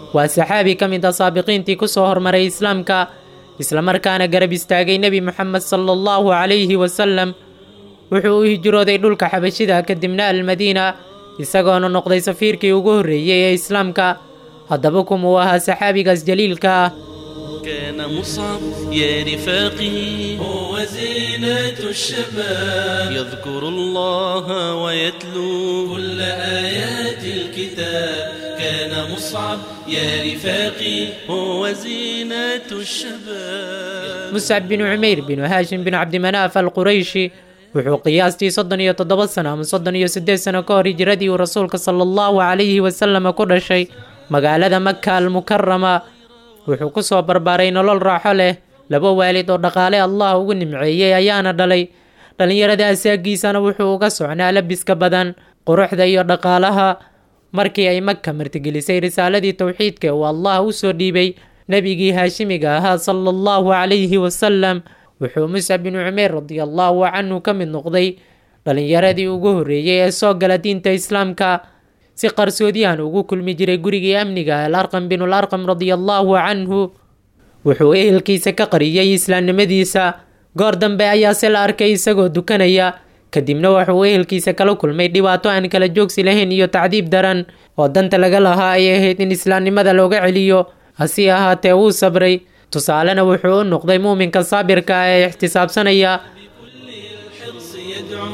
waa saxaabi ka mid a saabiqiintii ku soo hormaray islaamka islamarkaana garab istaagay nebi moxamed sala allahu calayhi wasalam wuxuu u hijrooday dhulka xabashida kadibna almadiina isagoona noqday safiirkii ugu horreeyey ee islaamka haddaba kumuu ahaa saxaabigaas jaliilka ah كان مصعب يا رفاقي هو زينة الشباب يذكر الله ويتلو كل آيات الكتاب كان مصعب يا رفاقي هو زينة الشباب muscab binu cumayr binu haashim binu cabdimanaaf alqurayshi wuxuu qiyaastii soddon iyo toddoba sano ama soddon iyo siddeed sano ka hor hijiradii uu rasuulka sala allahu calayhi wasalama ku dhashay magaalada maka almukarama wuxuu ku soo barbaaray nolol raaxo leh laba waalid oo dhaqaale allah ugu nimceeyey ayaana dhalay dhallinyarada asaagiisana wuxuu uga socnaa labiska badan quruxda iyo dhaqaalaha markii ay maka martigelisay risaaladii towxiidka uu allah u soo dhiibay nebigii haashimiga ahaa sala allahu calayhi wasalam wuxuu muscab binu cumeer radiallahu canhu ka mid noqday dhallinyaradii ugu horreeyey ee soo gala diinta islaamka si qarsoodiyahan ugu kulmi jiray gurigii amniga alarqam binul arqam radiallahu canhu wuxuu ehelkiisa ka qariyey islaamnimadiisa goor dambe ayaa se la arkay isagoo dukanaya kadibna wuxuu ehelkiisa kala kulmay dhibaato aan kala joogsi lahayn iyo tacdiib daran oo danta laga lahaa ay ahayd in islaamnimada looga celiyo hase ahaatee wuu sabray tusaalena wuxuu u noqday muuminka saabirka ah ee ixtisaabsanaya بكل الحرص يدعو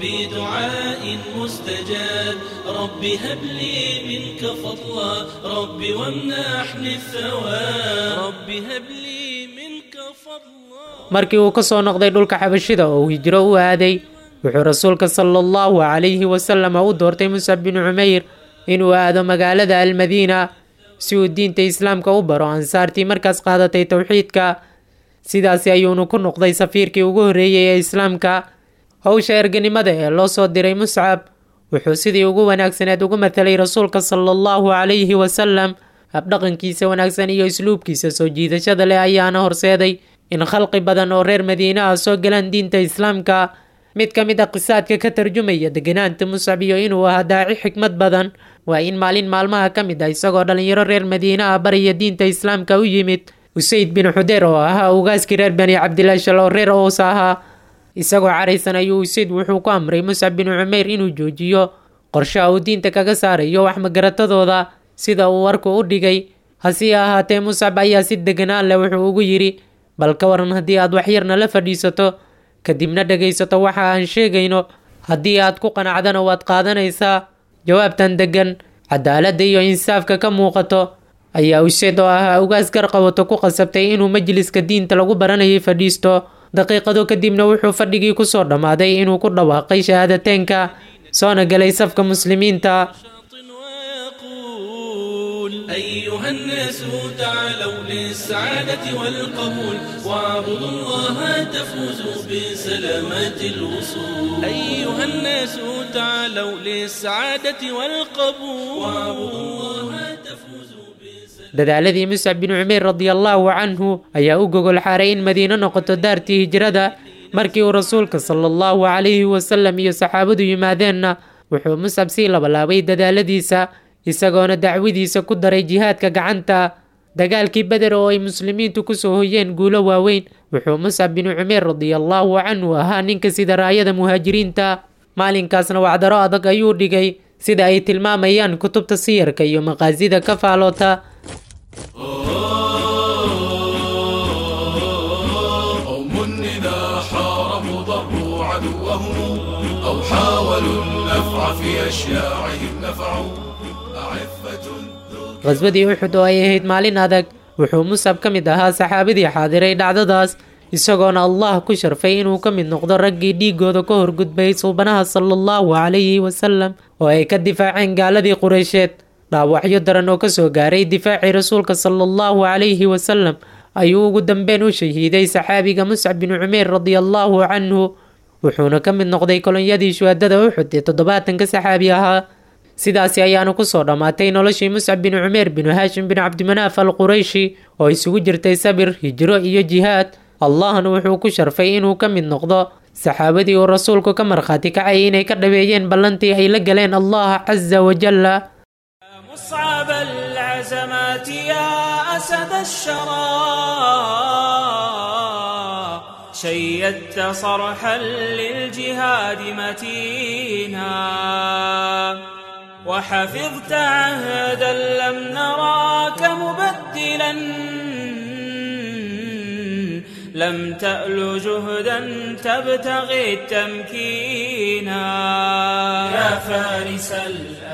بدعاء مستجاب رب هب لي منك فضلا رب وامنحني الثواب رب هب لي منك فضلا markii uu ka soo noqday dhulka xabashida oo uu hijro u aaday wuxuu rasuulka sala allahu calayhi wasalama u doortay muscab binu cumayr inuu aado magaalada almadiina si uu diinta islaamka u baro ansaartii markaas qaadatay towxiidka sidaasi ayuunu ku noqday safiirkii ugu horreeyey ee islaamka howsha erganimada ee loo soo diray muscab wuxuu sidii ugu wanaagsaneed ugu mathalay rasuulka sala allahu calayhi wasalam habdhaqankiisa wanaagsan iyo isluubkiisa soo jiidashada leh ayaana horseeday in khalqi badan oo reer madiine ah soo galaan diinta islaamka mid ka mid a qisaadka ka tarjumaya deganaanta muscab iyo inuu ahaa daaci xikmad badan waa in maalin maalmaha ka mid ah isagoo dhallinyaro reer madiine ah baraya diinta islaamka u yimid usayd bin xudeer oo ahaa ugaaskii reer bani cabdilaashal oo reer ows ahaa isagoo caraysan ayuu usayd wuxuu ku amray muscab binu cumayr inuu joojiyo qorshaha uu diinta kaga saarayo wax magaratadooda sida uu warku u dhigay hase ahaatee muscab ayaa si deganaan leh wuxuu ugu yidhi bal ka waran haddii aad waxyarna la fadhiisato kadibna dhegaysato waxa aan sheegayno haddii aad ku qanacdana waad qaadanaysaa jawaabtan degan cadaaladda iyo insaafka ka muuqato ayaa useed oo ahaa ugaas garqabato ku qasabtay inuu majliska diinta lagu baranayay fadhiisto daqiiqado kadibna wuxuu fadhigii kusoo dhammaaday inuu ku dhawaaqay shahaadateynka soona galay safka muslimiinta ويقول أيها الناس تعالوا للسعادة والقبول واعبدوا الله تفوزوا بسلامات الوصول أيها الناس تعالوا للسعادة والقبول واعبدوا الله تفوزوا بسلامات dadaaladii muscab binu cumayr radiallahu canhu ayaa u gogol xaaray in madiino noqoto daartii hijrada markii uu rasuulka sala allahu calayhi wasalam iyo saxaabadu yimaadeenna wuxuu muscab sii labalaabay dadaaladiisa isagoona dacwadiisa ku daray jihaadka gacanta dagaalkii beder oo ay muslimiintu kusoo hoyeen guulo waaweyn wuxuu muscab binu cumayr radiallahu canhu ahaa ninka sida raayada muhaajiriinta maalinkaasna wacdaro adag ayuu dhigay sida ay tilmaamayaan kutubta siyarka iyo maqaasida ka faaloota قوم إذا حاربوا ضربوا عدوهم أو حاولوا النفع في أشياعهم نفعوا أعفة ذو qhaswadii uxud oo ay ahayd maalin adag wuxuu musab ka mid ahaa saxaabadii xaadiray dhacdadaas isagoona allah ku sharfay inuu ka mid noqdo raggii dhiigooda ka horgudbay suubanaha sala allahu calayhi wasalam oo ay ka difaaceen gaaladii qureysheed dhaawacyo daran oo kasoo gaaray difaacii rasuulka sala allahu calayhi wasalam ayuu ugu dambeyn u shahiiday saxaabiga muscab binu cumeer radiallahu canhu wuxuuna ka mid noqday kolonyadii shuhadada uxud ee toddobaatanka saxaabi ahaa sidaasi ayaanu kusoo dhammaatay noloshii muscab binu cumeer binu haashim binu cabdimanaaf al qurayshi oo isugu jirtay sabir hijro iyo jihaad allahna wuxuu ku sharfay inuu ka mid noqdo saxaabadii uu rasuulku ka markhaati kacayay inay ka dhaweeyeen ballantii ay la galeen allah casa wajalla أصعب العزمات يا أسد الشرى شيدت صرحا للجهاد متينا وحفظت عهدا لم نراك مبدلا لم تأل جهدا تبتغي التمكينا يا فارس الأ